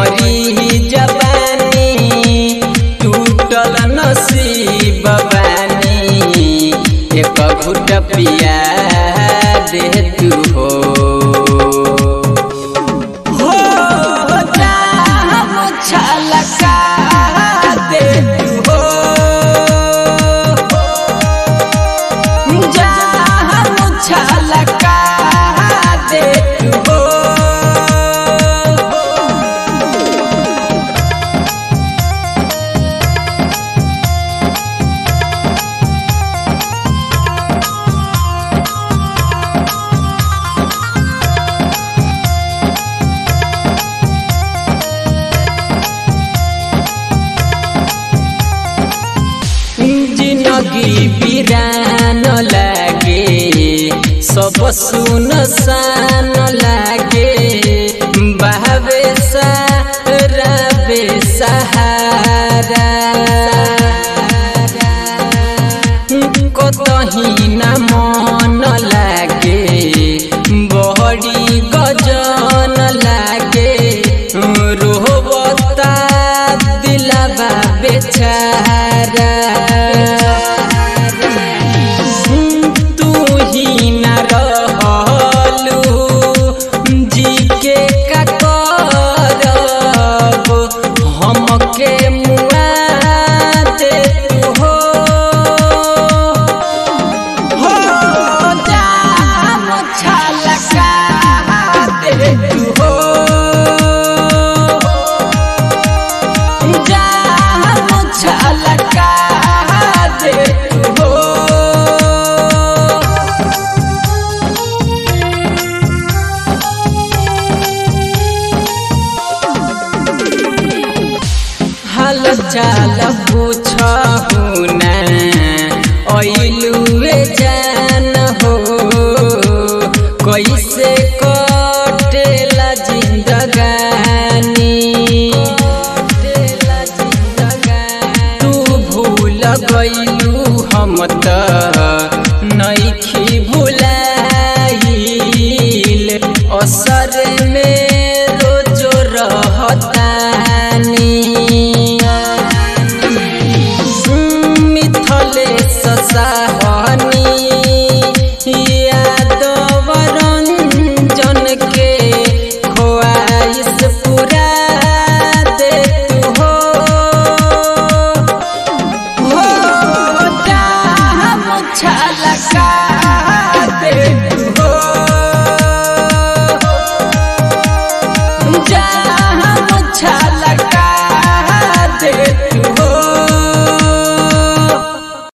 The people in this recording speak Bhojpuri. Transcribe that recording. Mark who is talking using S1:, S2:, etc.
S1: मरी जवानी टूटल नसीब बानी एक घुट पिया दे तू हो हो जाम छलका दे तू हो जाम छलका दे तू हो जिनगी बिरान लागे सब सुन सान लागे बहवे सारबे सहारा कतही न मन लागे बहरी गजन लागे रोहबता दिलबा बेचारा तू ही न रहलू जी के का करब हमके मुआ दे तू हो हो जाम छलका दे तू हो जाम छलका दे तू हो हाल चाल पूछहु ना ऐलुए जान हो कैसे कटेला जिंदगानी तू भूल गइलू हम त नइखी भुलाइल असर में रोजो रहता